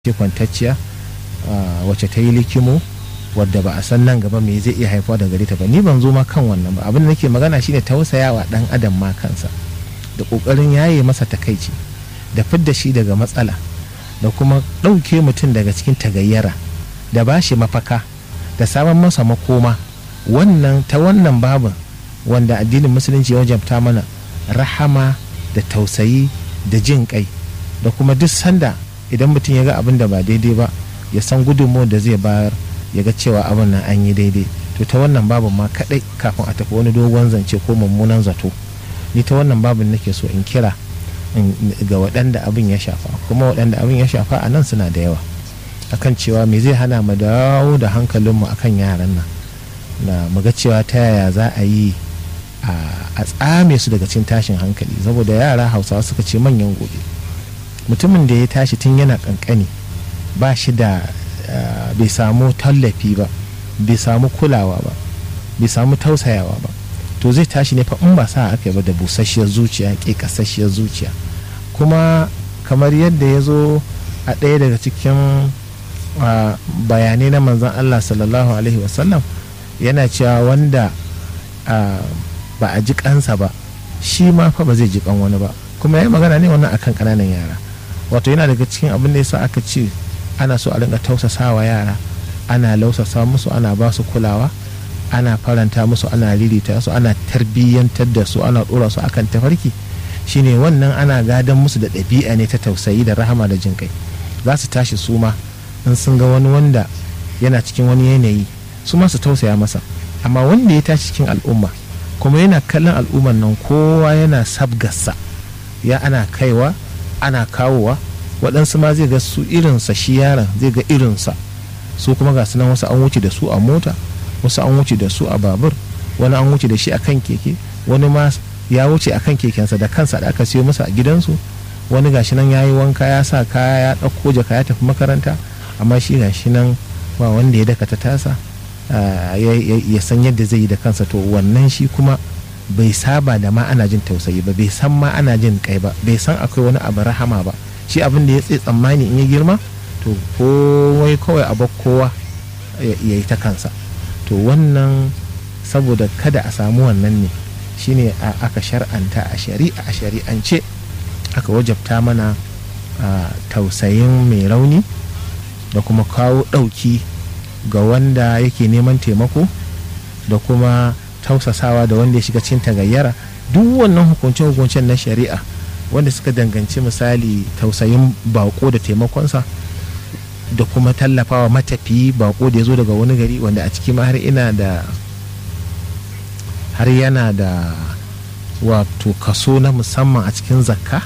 ce kwantacciya wacce ta yi likimo wadda ba a san nan gaba me zai iya haifuwa da gare ta ba ni ban zo ma kan wannan ba abin da nake magana shine tausayawa dan adam ma kansa da kokarin yaye masa takaici da fidda shi daga matsala da kuma ɗauke mutum daga cikin tagayyara da ba shi mafaka da samun masa makoma wannan ta wannan babin wanda addinin musulunci ya wajabta mana rahama da tausayi da jin kai da kuma duk sanda idan mutum ya ga abin da ba daidai ba ya san gudunmu da zai bayar ya ga cewa abin nan an yi daidai to ta wannan babin ma kadai kafin a tafi wani dogon zance ko mummunan zato ni ta wannan babin nake so in kira ga waɗanda abin ya shafa kuma waɗanda abin ya shafa a nan suna da yawa akan cewa me zai hana mu dawo da hankalinmu akan yaran nan na mu ga cewa ta yaya za a yi a tsame su daga cin tashin hankali saboda yara hausawa suka ce manyan gobe mutumin da ya tashi tun yana kankani ba shi da bai samu tallafi ba bai samu kulawa ba bai samu tausayawa ba to zai tashi ne fa in ba sa aka yi ba da busasshiyar zuciya ke kasasshiyar zuciya kuma kamar yadda ya zo a ɗaya daga cikin bayanai na manzan Allah sallallahu alaihi wasallam yana cewa wanda ba a ji kansa ba shi ma fa ba zai ji kan wani ba kuma ya yi magana ne wannan akan ƙananan yara wato yana daga cikin abin da yasa aka ce ana so a rinka tausasawa yara ana lausasa musu ana ba su kulawa ana faranta musu ana ririta su ana tarbiyyantar da su ana dora su akan tafarki shine wannan ana gadon musu da ɗabi'a ne ta tausayi da rahama da jin kai za su tashi su ma in sun ga wani wanda yana cikin wani yanayi su ma su tausaya masa amma wanda ya tashi cikin al'umma kuma yana kallon al'umman nan kowa yana sabgarsa ya ana kaiwa ana kawowa waɗansu ma zai ga su irinsa shi yaron zai ga irinsa su kuma ga sunan wasu an wuce da su a mota wasu an wuce da su a babur wani an wuce da shi akan keke wani ma ya wuce akan kekensa da kansa da aka siyo masa a gidansu wani gashi nan ya yi wanka ya sa kaya ya ɗauko jaka ya tafi makaranta amma shi gashi nan ba wanda ya daka ta tasa ya san yadda zai yi da kansa to wannan shi kuma bai saba da ma ana jin tausayi ba bai san ma ana jin kai ba bai san akwai wani abu rahama ba shi abin da ya tsaye tsammani in ya girma to kowai kawai a kowa ya yi ta kansa to wannan saboda kada a samu wannan ne shine aka shar'anta a shari'a a shari'ance aka wajabta mana tausayin mai rauni da kuma kawo ɗauki ga wanda yake neman taimako da kuma tausasawa da wanda ya shiga cikin tagayyara duk wannan hukunce-hukuncen na shari'a wanda suka danganci misali tausayin bako da taimakonsa da kuma tallafawa matafiyi bako da ya zo daga wani gari wanda a ciki ma har ina da har yana da wato kaso na musamman a cikin zakka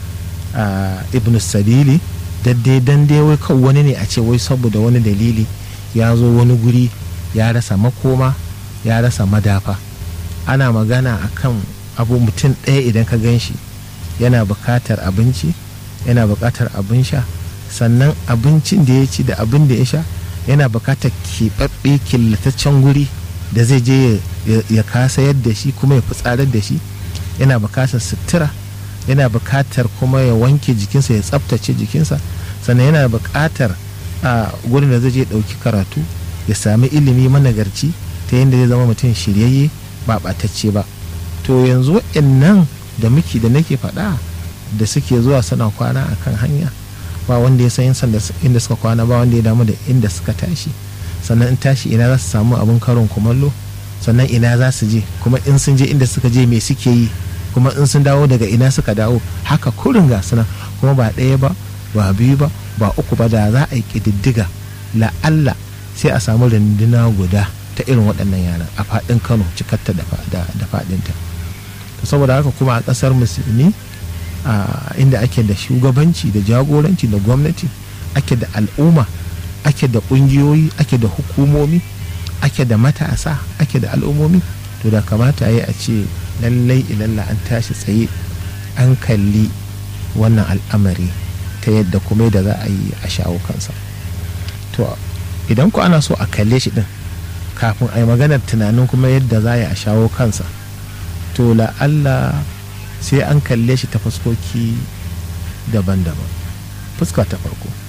a ibn sabili daddai dan dai wai kawai wani ne a ce wai saboda wani dalili ya zo wani guri ya rasa makoma ya rasa madafa ana magana akan abu mutum ɗaya idan ka gan shi yana buƙatar abinci yana buƙatar abin sha sannan abincin da ya ci da abin da ya sha yana buƙatar keɓaɓɓe killataccen guri da zai je ya kasa yadda shi kuma ya fitsarar da shi yana buƙatar sutura yana buƙatar kuma ya wanke jikinsa ya tsaftace jikinsa sannan yana buƙatar a gurin da zai je ɗauki karatu ya sami ilimi managarci ta yadda zai zama mutum shiryayye ba ɓatacce ba to yanzu nan da muke da nake faɗa da suke zuwa suna kwana a kan hanya ba wanda ya san inda suka kwana ba wanda ya damu da inda suka tashi sannan in tashi ina za su samu abin karon kumallo sannan ina za su je kuma in sun je inda suka je me suke yi kuma in sun dawo daga ina suka dawo haka kurin ga suna kuma ba ɗaya ba ba biyu ba ba uku ba da za a yi ƙididdiga la'alla sai a samu runduna guda ta irin waɗannan yaran a faɗin kano cikarta da faɗinta saboda haka kuma a ƙasar musulmi inda ake da shugabanci da jagoranci da gwamnati ake da al'umma ake da ƙungiyoyi ake da hukumomi ake da matasa ake da al'ummomi to da kamata yi a ce lallai ilalla an tashi tsaye an kalli wannan al'amari ta yadda kuma da za a yi a shawo kansa to idan ku ana so a kalle shi din kafin a yi maganar tunanin kuma yadda za a yi a shawo kansa to la'alla sai an kalle shi ta fuskoki daban-daban fuska ta farko